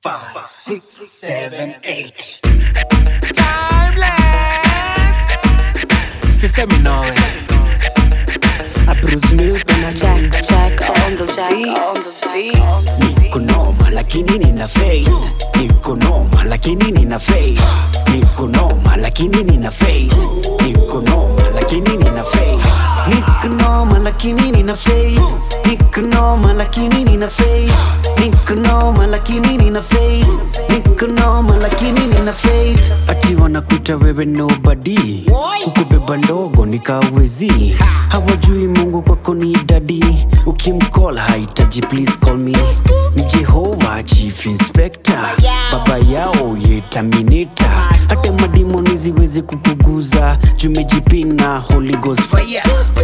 five, six, seven, eight. Timeless. Sisemi nowe. A Bruce Milton na Jack, Jack on the beat. On the beat. Niko noma lakini nina faith Niko noma lakini nina faith Niko noma lakini nina faith Niko noma lakini nina faith Niko noma lakini nina faith Niko noma lakini nina faith Niko noma lakini nina faith Niko noma lakini nina faith Ati wanakuita wewe nobody Kukubeba ndogo nikawezi Hawajui Mungu kwako ni dadi Ukimcall haitaji please call me Ni Jehova chief inspector Baba yao ye terminator Hata madimoni ziwezi kukuguza Jumejipina Holy Ghost fire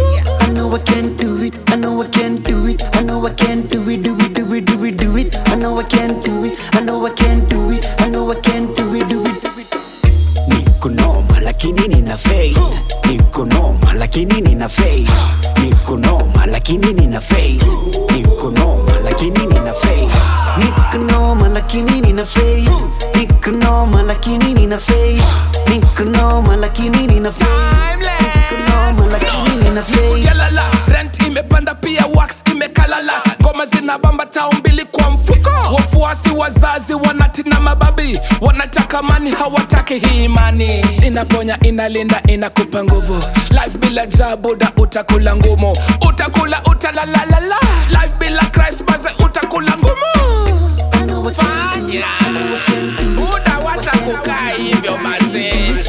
I know I can't do it, I know I can't do it I know I can't do it, do it, do it, do it, do it I know I can't do it, I know I can't do it I know I can't do it, do it, do it Niko noma lakini nina faith Niko noma lakini nina faith Niko noma lakini nina faith Niko noma lakini nina faith Niko noma lakini nina faith Niko noma lakini nina faith Niko noma lakini nina faith Niko noma lakini nina faith Yalala, rent imepanda pia wax imekalala ngoma zinabamba tao mbili kwa mfuko wafuasi wazazi wanatina mababi wanataka mani hawataki hii imani inaponya inalinda inakupa nguvu life bila jabuda utakula ngumu utakula utalalalala life bila Christ baze utakula ngumu I know I can't do it, I know I can't do it muda wata kukaa hivyo basi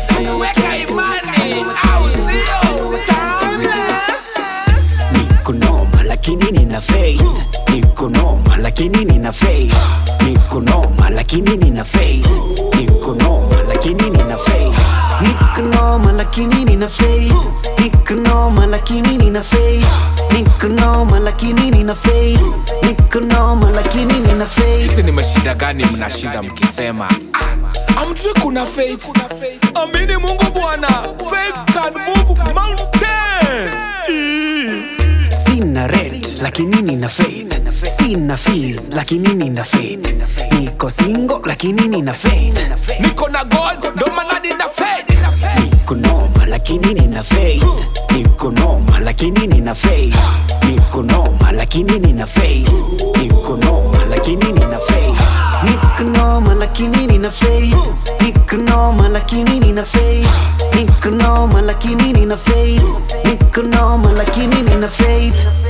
weka imani au sio timeless Niko noma lakini nina faith Niko noma lakini nina faith Niko noma lakini nina faith Niko noma lakini nina faith Niko noma lakini nina faith Niko noma lakini nina faith Niko noma lakini nina faith Niko noma lakini nina faith hizi ni mashida gani mnashinda mkisema ah, amjui kuna faith amini mungu bwana faith can move mountains Ii. Sina rent lakini nina faith Sina fees lakini nina faith Niko single lakini nina faith niko na god ndo maana nina faith Niko noma lakini nina faith Niko noma lakini nina faith Niko noma lakini nina faith Niko noma lakini nina faith Niko noma lakini nina faith Niko noma lakini nina faith Niko noma lakini nina faith Niko noma lakini nina faith